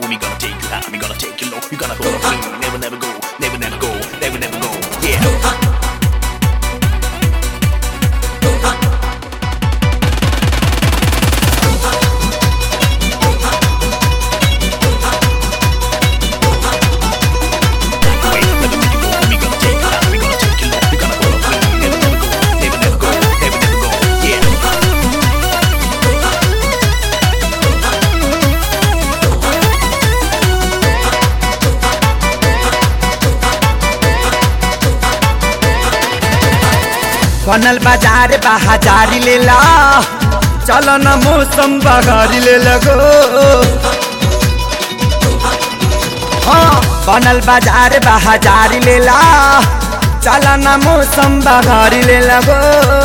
We gonna take you high, we gonna take you low. You gonna go clean, never, never go, never, never go, never, never go. Yeah. Wait, let me make you go. We gonna take you high, we gonna take you low. You gonna go clean, never, never go, never, never go, never, never go. Yeah. बनल बाजार बाजारी ले ला चल न मौसम बगारी ले लगो हाँ बनल बाजार बाजारी ले ला चल न मौसम बगारी ले लगो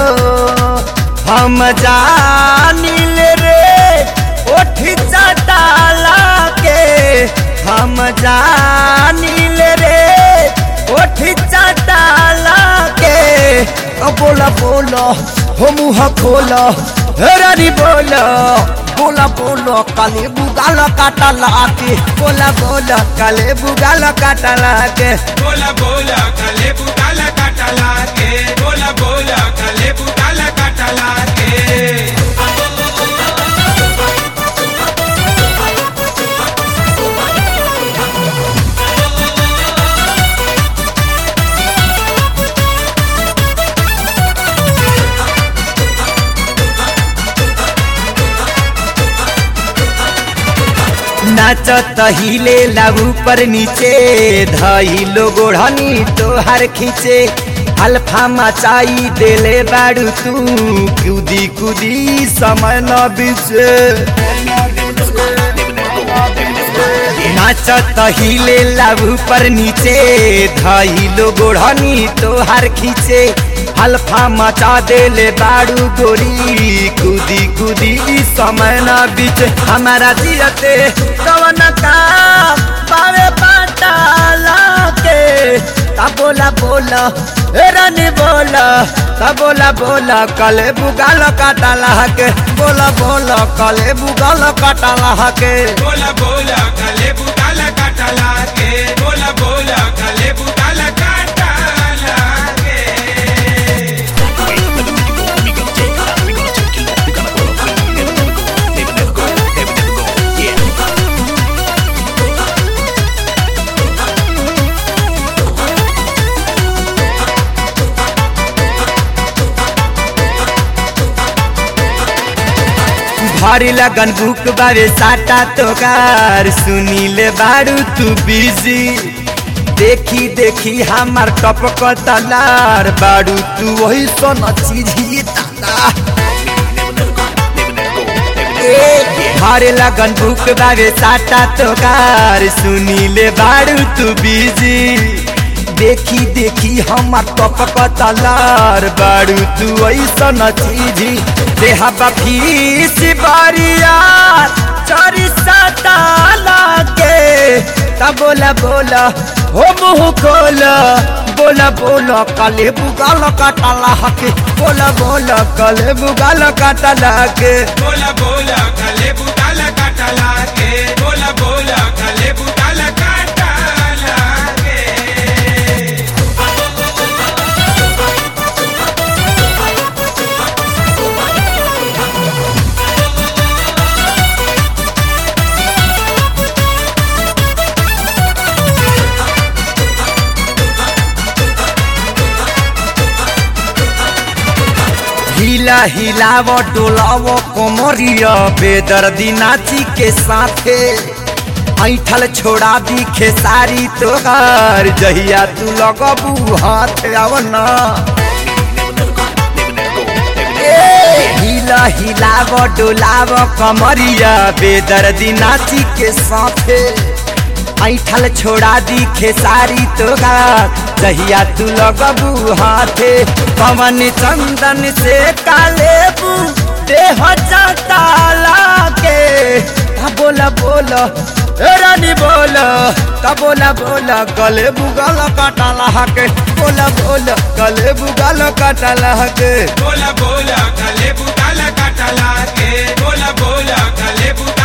हम जानी ले रे ओठी चटाला के हम जानी ले रे ओठी चटाला के ओ बोला बोला हो मुँह खोला हे रानी बोला बोला बोला काले बुगाल काटा लाके बोला बोला काले बुगाल काटा लाके बोला बोला कले बुटाला काटाला के बोला बोला कले बुटाला काटाला के नाचत हिले लागू पर नीचे धइलो गोढ़नी तोहार खींचे अल्फा मचाई देले बाड़ू तू कूदी कूदी समय न बीचे नाचत हिले लागू पर नीचे धइलो गोढ़नी तोहार खींचे अल्फा मचा देले बाड़ू गोरी कूदी कूदी समय न बीच हमारा जियते कवन का पावे पाटाला के ता बोला बोला ए रानी बोला ता बोला बोला कले बुगाल काटाला के बोला बोला कले बुगाल काटाला के बोला बोला कले बुटाला काटाला के बोला बोला कले बुटाला काटाला के Wait, let me make you go. We gonna take you high, we gonna take you low. You gonna go clean, never, never go, never, never go, never, never go. Yeah. भारी लगन बुक बारे साटा तोकार सुनी ले बारू तू busy देखी देखी हमार टपक तलार बारू तू वही सोना चीज ही ताला भारे लगन बुक बारे साटा तोकार सुनी ले बारू तू बिजी देखी देखी हमार टपक तलार बारू तू ऐसा चीजी देहा बफीस बारिया चोरी सताला के तब बोला बोला हो मुँह खोला बोला बोला काले बुगाल काटाला के बोला बोला काले बुगाल काटाला के बोला बोला कले बुटाला काटाला के बोला बोला कले बुटाला काटाला के हिला हिलाव डोलाव कोमरिया बेदर्दी नाची के साथे ऐठल छोड़ा दी खेसारी तोहार जहिया तू लगबू हाथ आवना हिला हिलाव डोलाव कमरिया बेदर्दी नाची के साथे ऐठल छोड़ा दी खेसारी तोहार जहिया तू लगबू हाथे पवन चंदन से कालेबू देह चटाला के ता बोला बोला ए रानी बोला ता बोला बोला गले बुगल काटाला के बोला बोला गले बुगल काटाला के बोला बोला कले बुटाला काटाला के बोला बोला कले बुटाला